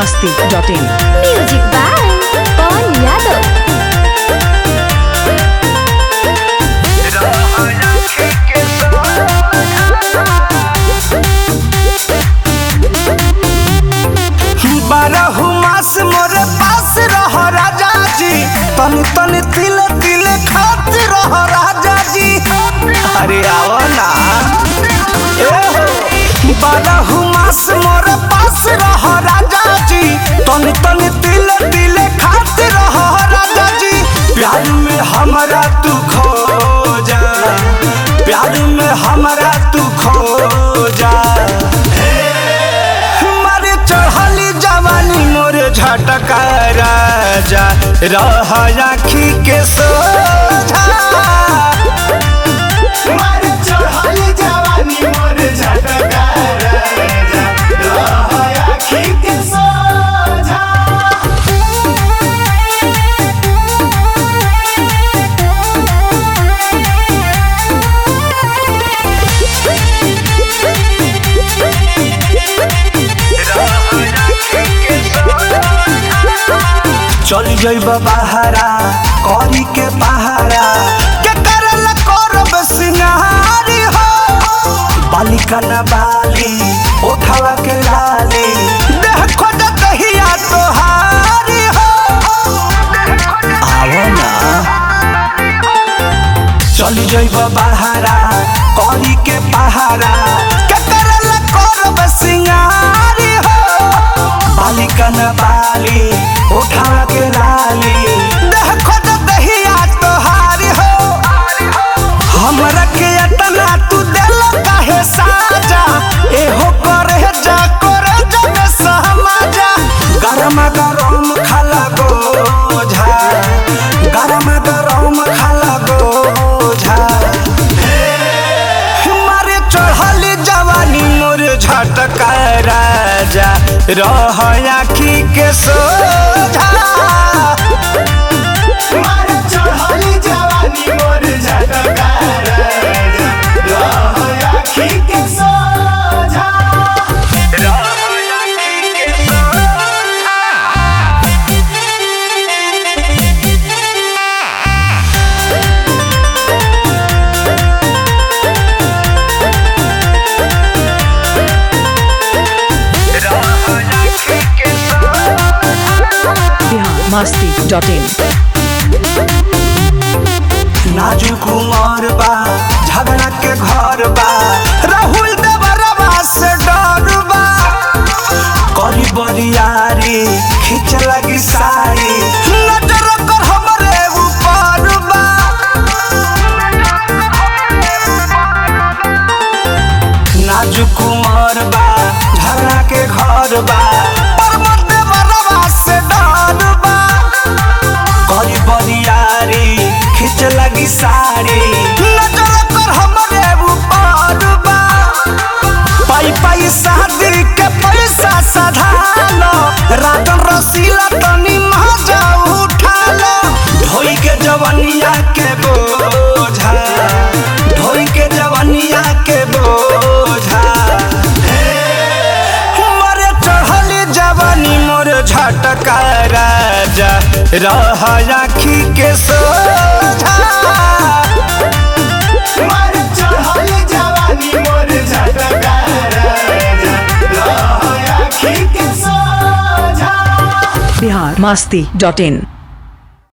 masti.in. Music by पवन यादव बारह मास मोरे पास रह राजा जी तन तन तिल तिल खात रह राजा जी अरे आओ ना ए हो बारह मास मोरे पास रह राजा जी तन तन तिल तिल खात रह राजा जी प्यार में हमारा तू खो जा प्यार में हमारा तू खो जा मारे चढ़ली जवानी मोरे झटका राजा रह आखी के सोझा मारे चढ़ली जवानी मोरे झटका राजा रह आखी के सोझा चल जइब बहारा करी के पहारा के करल करब सिंगारी हो बालिका न बाली उठावा के लाली देह खोज दहिया तोहारी हो आओ ना चल जइब बहारा करी के पहारा के करल करब सिंगारी हो बालिका न बाली उठा के लाली देह खोज दहिया तोहारी हो हमरा के अतना तू दिल काहे साजा एहो करे जा करे जब समाजा गरम गरम खाला गोझा गरम गरम खाला गोझा मारे चढ़ली जवानी मोर झटका राजा रह आखी के सोझा मारे चढ़ली जवानी मोर झटका राजा रह आखी के सोझा रह आखी के सोझा Bihar masti.in. नाजुक उमर बा झगड़ा के घर बा राहुल देवरवा से डर बा करी बरियारी खींच लगी साड़ी नजर कर हमरे ऊपर बा नाजुक उमर बा झगड़ा के घर बा पर्वत देवरवा से डर बा करी बरियारी खींच लगी साड़ी नजर कर हमरे ऊपर बा पाई पाई शादी के पैसा सधालो रातन रसीला तनी मजा उठालो ढोई के जवनिया के बोझा ढोई के जवनिया के बोझा मरे चढ़ली जवानी मोर झटका राजा रह आखी के सोझा मरे चढ़ली जवानी मोर झटका राजा रह आखी के सोझा Bihar masti.in.